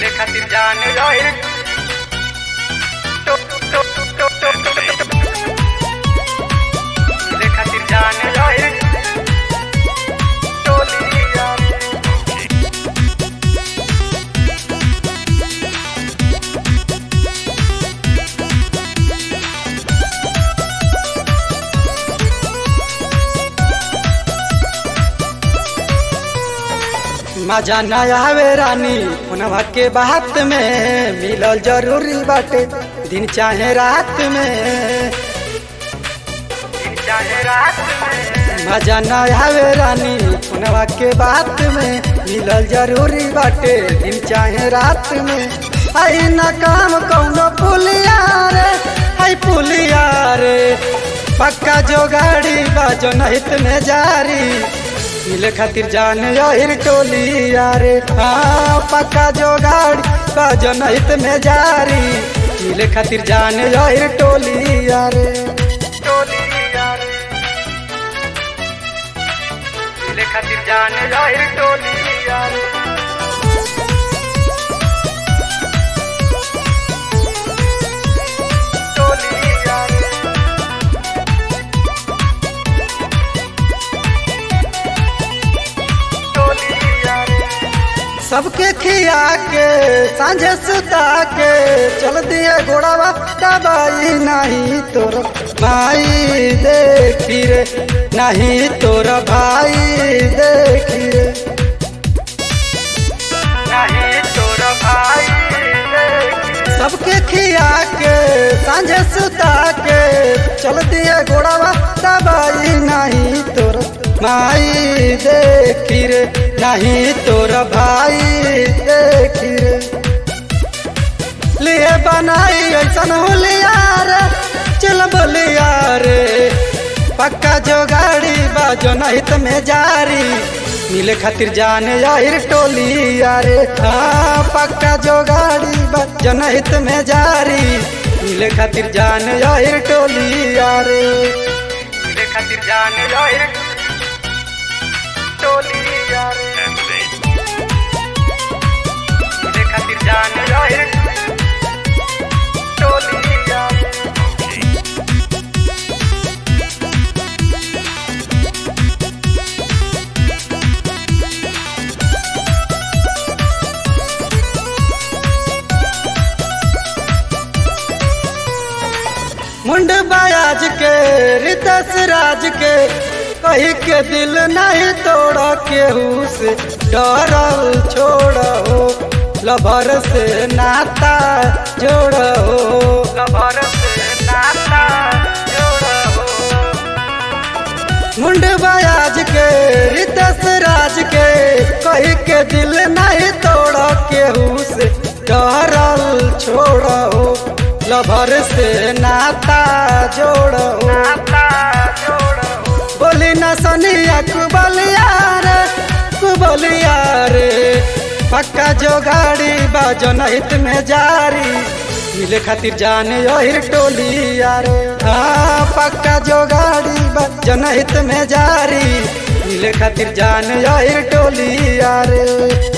मिले खातिर जान रहे टो- टो- टो- टो- टो- टो- टो- मिले खातिर जान रहे टोलिया मजा न आवे रानी उनवा के बात में मिलल जरूरी बाटे दिन चाहे रात में दिन चाहे रात में मजा न आवे रानी उनवा के बात में मिलल जरूरी बाटे दिन चाहे रात में आई न काम कौनो पुलिया रे आई पुलिया रे पक्का जो गाड़ी बाजो नहित में जारी मिले खातिर जान यही टोली यारे हाँ पक्का जो गाड़ी बाजो नहित में जारी मिले खातिर जान यही टोली यारे टोलिया मिले खातिर जान रहे टोलिया टोलिया टोलिया सबके खिया के सांझे सुता के चल दिए घोड़ावा दबाई नहीं तोर भाई देखी रे नहीं तोर भाई देखी रे नहीं तोर भाई देखी सबके खिया के सांझे सुता के चल दिए घोड़ावा दबाई नहीं तोर माई देखी रे नहीं तोर भाई देखी रे लिए बनाई ऐसन होलिया रे चल बोलिया रे पक्का जो गाड़ी बाजो नहित में जारी मिले खातिर जाने यार टोली यारे हाँ पक्का जो गाड़ी बाजो नहित में जारी मिले खातिर जाने यार टोली यारे मिले खातिर जान रहे टोलिया मिले खातिर जान रहे टोलिया मुंड बायाज के रितस राज के कही के दिल नहीं तोड़ केहू से डरल छोड़ो लभर से नाता जोड़ो कबर से नाता जोड़ो मुंड बायाज के रितस राज के कही के दिल नहीं तोड़ केहू से डरल छोड़ो लभर से नाता जोड़ो नाता जोड़ो बोली न सनिया कुबलिया रे कुबलिया रे पक्का जो गाड़ी बाजो नहित में जारी मिले खातिर जाने यही टोली यारे हाँ पक्का जो गाड़ी बाजो नहित में जारी मिले खातिर जाने यही टोली यारे